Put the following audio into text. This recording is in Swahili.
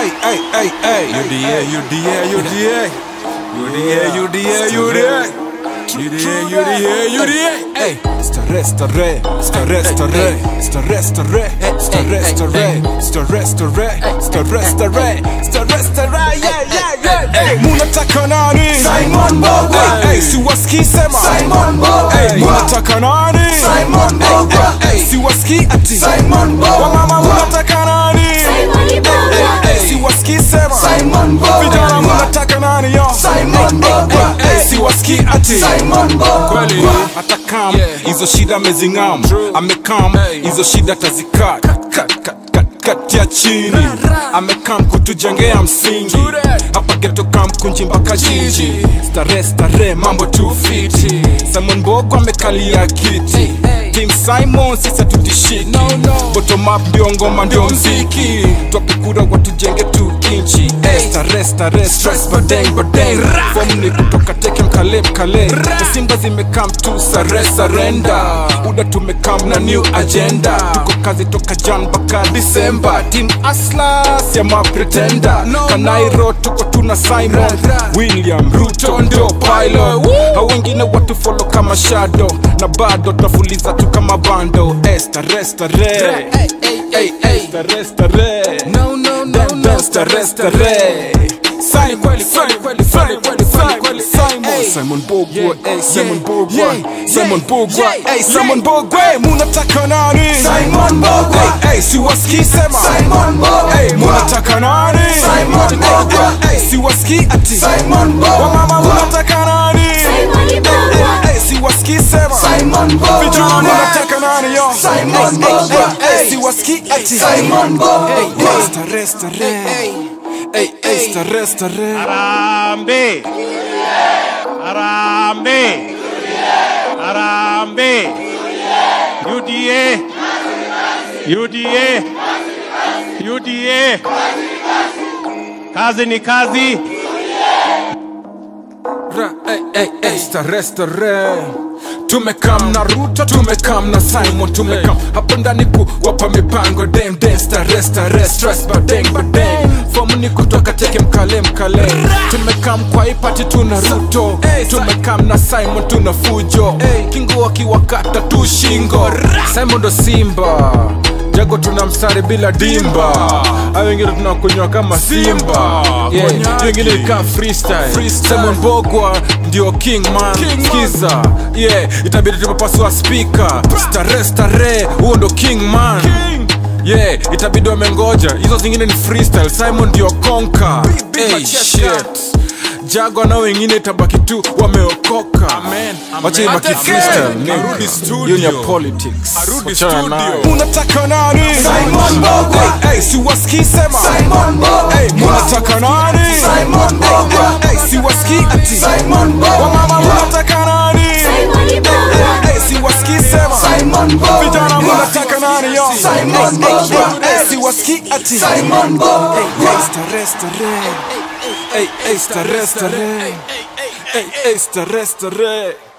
Hey, hey, hey, hey. UDA, UDA, UDA. UDA, UDA, UDA. UDA, UDA, UDA. Hey, stare, stare, stare, stare, stare, stare, stare, stare, stare, stare, stare, stare, stare, yeah, yeah, yeah. Hey, munataka nani? Simon Mbogwa. Hey, hey, siwasikii sema. Simon Mbogwa. Hey, munataka nani? Simon Mbogwa. Hey, hey, siwasikii ati. Simon Mbogwa. Wamama munataka nani? Simon Mbogwa. Hey, siwasikii sema. Simon Mbogwa. Vijana munataka nani yo? Simon Mbogwa. Hey, hey, siwasikii ati. Simon Mbogwa. kweli hata kam hizo shida amezingam amekam hizo shida tazikat katia chini amekam kutujengea msingi hapa geto kam kunji mpaka jiji stare stare mambo tu fiti simon bogo amekalia kiti Team Simon sisa tutishiki bottom up ndio ngoma ndio mziki twapikura watujenge tu inchi hey. stare stare stress badeng badeng form ni kutoka teke mkale mkale na simba zimekam tu sare sarenda uda tumekam na new agenda tuko kazi toka jan mpaka disemba team aslas ya mapretenda kanairo tuko tuna simon william ruto ndio pilot hao wengine watu follow kama shadow na bado tafuliza tu kama bando estare stare Hey, hey, stare stare no no no no stare stare Simon kweli kweli kweli kweli kweli kweli kweli Simon Simon Bogwa hey Simon Bogwa Simon Bogwa hey Simon Bogwa munataka nani Simon Mbogwa. hey hey siwasikii sema Simon Mbogwa. hey munataka nani Simon Mbogwa. hey siwasikii ati Simon Mbogwa. wamama munataka nani Simon Mbogwa. hey siwasikii sema Simon Mbogwa. vijana munataka nani yo Simon Mbogwa. hey siwasikii ati Simon Mbogwa. hey stare stare hey hey stare stare Harambe. Harambe. Harambe. UDA. UDA. UDA. Kazi ni kazi. Ra, ey, ey, ey, stare, stare. tumekam na ruto tumekam na simon tumekam hapo ndani kuwapa mipango dem dem stare stare stress badeng badeng fomu ni kutoka teke mkale mkale tumekam kwa ipati tuna ruto tumekam na simon tuna fujo kingo akiwakata tu shingo simon ndo simba jago tuna mstari bila dimba au wengine tunakunywa kama simba yeah. Hiyo wengine ika freestyle Simon Bogwa ndio king man skiza yeah itabidi tumepasua speaker stare stare huo ndo king man yeah itabidi wamengoja hizo zingine ni freestyle simon ndio konka hey, shit jago na wengine itabaki tu wameokoka wacha ibaki freestyle nigga. hiyo ni ya politics Wachana nayo. unataka nani Simon Mbogwa. Hey, hey, siwasikii sema Simon Mbogwa. Hey, munataka nani Simon Mbogwa. Hey, siwasikii ati Simon Mbogwa. wamama munataka nani Simon Mbogwa. Hey, siwasikii sema Simon Mbogwa. vijana munataka nani yo Simon Mbogwa. Hey, siwasikii ati Simon Mbogwa. Hey, stare stare Hey, hey, stare stare Hey, hey, stare stare